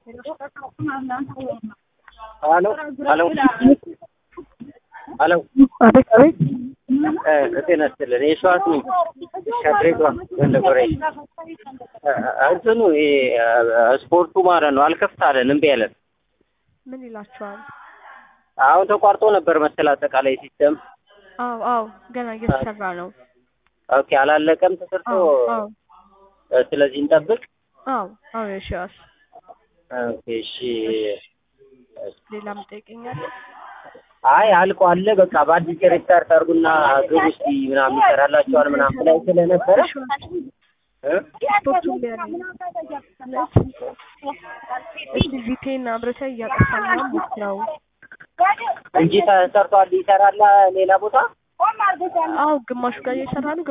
ሀሎ ሀሎ ሀሎ አቤት አቤት ጤና ይስጥልን የሸዋስ ነኝ ከድሬዳዋ ጎንደጎሬ እንትኑ ይሄ ስፖርቱ ማለት ነው አልከፍት አለን እምቢ አለን ምን ይላችኋል? አሁን ተቋርጦ ነበር መሰል አጠቃላይ ሲስተም አዎ አዎ ገና እየተሰራ ነው። ኦኬ አላለቀም ተሰርቶ አዎ አዎ ስለዚህ እንጠብቅ አዎ አዎ የሺዋስ ኦኬ እሺ ሌላም ጠይቀኛለህ? አይ አልቆ አለ በቃ በአዲስ ሪስታርት አድርጉና ግብ ውስጥ ምናምን ይሰራላቸዋል ምናምን ላይ ስለነበረ እ? ስፖርቱን ሊያለኝ እስቲ ቪቴን አብረተህ እያጠፋን ነው ሞክረው። እንጂ ተሰርቷል ይሰራል ሌላ ቦታ አዎ ግማሹ ጋር እየሰራ ነው